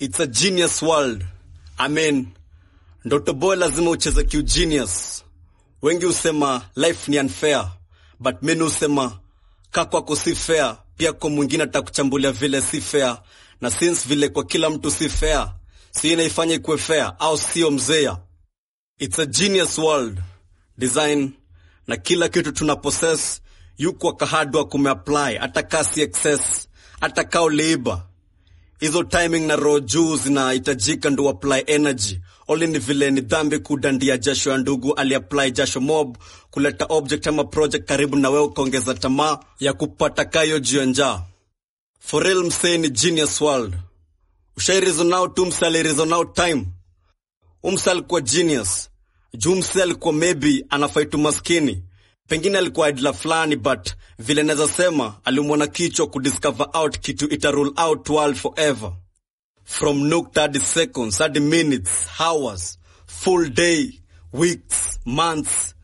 It's a genius world. I mean, ndoto boy lazima ucheze kiugenius. Wengi husema life ni unfair, but mimi husema ka kwako si fair, pia kwa mwingine atakuchambulia vile si fair, na since vile kwa kila mtu si fair, si inaifanya ikuwe fair au sio mzea? It's a genius world. Design na kila kitu tuna possess yuko kahadwa kumeapply, hata kasi excess, hata kao liiba hizo timing na roho juu zinahitajika ndo apply energy. Oli ni vile ni dhambi kudandia jasho ya ndugu aliapply jasho mob kuleta object ama project karibu na wewe ukaongeza tamaa ya kupata kayo juu ya njaa. For real msee ni genius world. Ushairizo out tu msee alireason out time. Umse alikuwa genius. Juu msee alikuwa maybe anafaitu maskini. Pengine alikuwa idla fulani but vile naweza sema alimwona kichwa kudiscover out kitu ita rule out world forever. From nukta hadi seconds hadi minutes, hours, full day, weeks, months,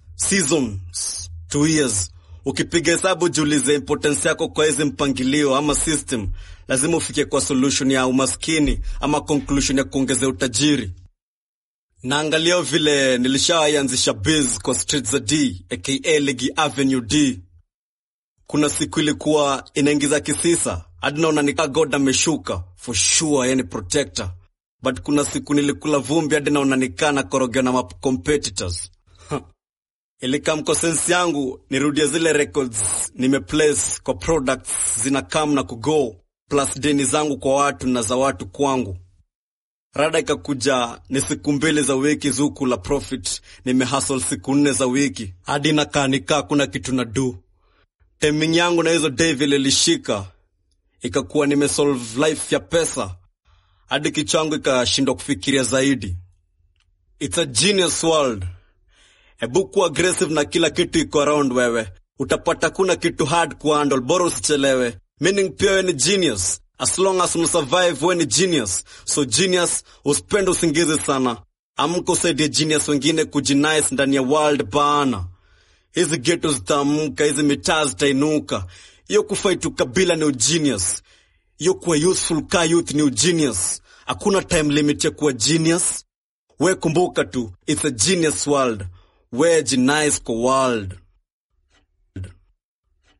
seasons, two years. Ukipiga hesabu jiulize importance yako kwa hizi mpangilio ama system, lazima ufike kwa solution ya umaskini ama conclusion ya kuongezea utajiri. Naangalia vile nilishaianzisha biz kwa street za D aka Ligi Avenue D. Kuna siku ilikuwa inaingiza kisisa hadi naona nika God ameshuka for sure, yani protector. But kuna siku nilikula vumbi hadi naona nikaa na korogea na map competitors ilikamko sense yangu nirudie zile records nimeplace kwa products zina come na kugo plus deni zangu kwa watu na za watu kwangu rada ikakuja ni siku mbili za wiki zuku la profit nimehustle siku nne za wiki hadi nakaa nikaa kuna kitu na do timing yangu na hizo day vile ilishika ikakuwa nimesolve life ya pesa hadi kichangu ikashindwa kufikiria zaidi it's a genius world hebu kuwa aggressive na kila kitu iko around wewe utapata kuna kitu hard kuhandle bora usichelewe meaning pia we ni genius as long as unasurvive we ni genius so genius usipende usingizi sana amka usaidie genius wengine kujinice ndani ya world bana hizi geto zitaamka hizi mitaa zitainuka hiyo kufaitu kabila ni ugenius hiyo kuwa useful ka youth ni ugenius hakuna time limit ya kuwa genius we kumbuka tu it's a genius world we jinice kwa world